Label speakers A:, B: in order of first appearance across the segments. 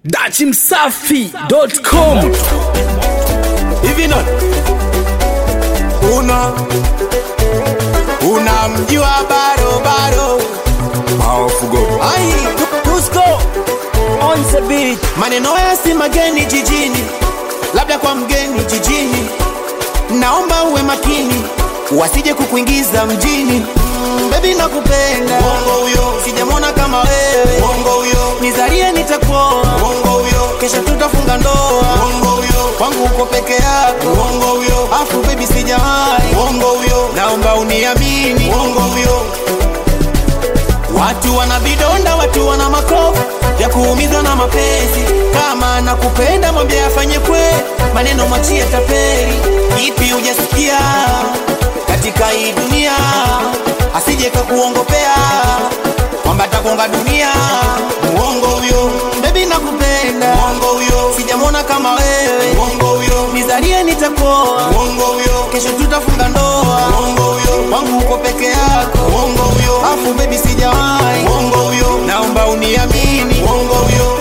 A: dachimsafi.com
B: hivi not una unamjua bado bado
C: Maofugo
B: ai Tusko
A: on the beat
B: maneno haya si mageni jijini labda kwa mgeni jijini naomba uwe makini wasije kukuingiza mjini mm, bebi nakupenda uongo huyo sijamwona kama wewe uongo huyo nizarie nitakuoa uongo huyo kesho tutafunga ndoa uongo huyo kwangu uko peke yako uongo huyo afu bebi sijawahi uongo huyo naomba uniamini uongo huyo Watu wana vidonda, watu wana makovu ya kuumizwa na mapenzi. Kama nakupenda mwambie afanye kwe, maneno machie tapeli. Ipi hujasikia katika hii dunia, asije kakuongopea kwamba takonga dunia. Muongo huyo, bebi nakupenda. Muongo huyo, sijamwona kama wewe. Muongo huyo, nizalie nitakuoa. Muongo huyo, kesho tutafunga ndoa. Muongo huyo, kwangu uko peke yako. Muongo huyo, afu bebi sijawahi. Muongo huyo, naomba uniamini. Muongo huyo,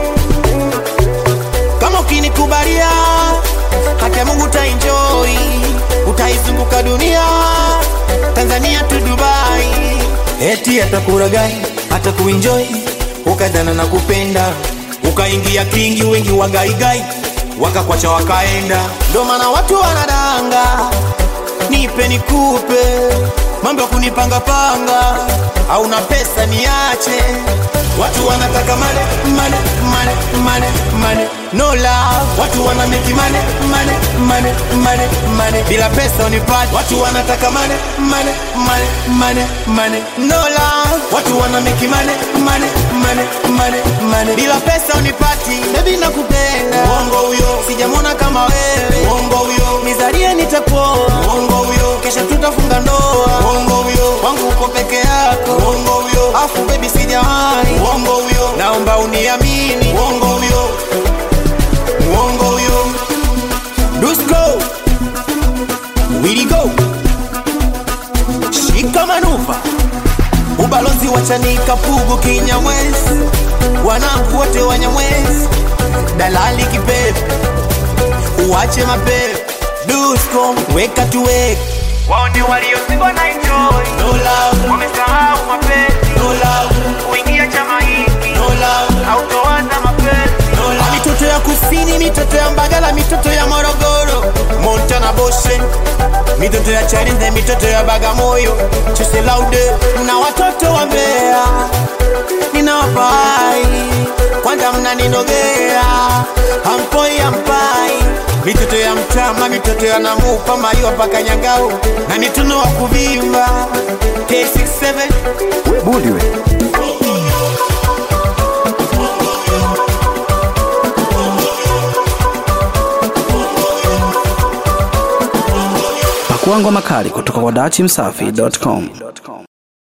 B: kama ukinikubalia haki ya Mungu utaenjoy, utaizunguka dunia, Tanzania tu Dubai, eti atakuragai hata kuenjoy, ukadhana na kupenda, ukaingia kingi, wengi wagaigai wakakwacha wakaenda, ndo maana watu wanadanga, nipe nikupe, mambo ya kunipangapanga, hauna pesa niache, watu wanataka mane mane mane mane mane no love, watu wana make mane mane mane mane mane, bila pesa unipati, watu wanataka mane mane mane mane mane no love, watu wana make mane mane mane mane mane, bila pesa unipati, baby nakupenda, uongo huyo, sijamwona kama wewe, uongo huyo, nizalie nitakuoa, uongo huyo, kesha tutafunga ndoa, uongo huyo, wangu uko peke yako, uongo huyo, afu baby sijawahi, uongo huyo, naomba uniamini, uongo huyo, uongo huyo, Dusko, Willy go, shika manuva ubalozi wa Chanika, Pugu, Kinyamwezi, wanangu wote Wanyamwezi, dalali kipepe, uache mapepe, Dusko weka tuweke,
D: wao ndio waliozingwa na enjoy
B: no love,
D: wamesahau mapenzi
B: no love,
D: kuingia chama hiki
B: no love,
D: hautoanza mapenzi
B: no love. Mitoto ya kusini, mitoto ya Mbagala, mitoto ya Morogoro, Montana Boshe, mitoto ya Chalinze, mitoto ya Bagamoyo, Chese Laude na watoto wa Mbeya ninawapai kwanza mnaninogea hampoi hampai mitoto ya mtama mitoto ya namupa maiwa mpaka nyangao na mituno wa kuvimba K67
C: Budi we
A: pakuangwa makali kutoka kwa dachimsafi.com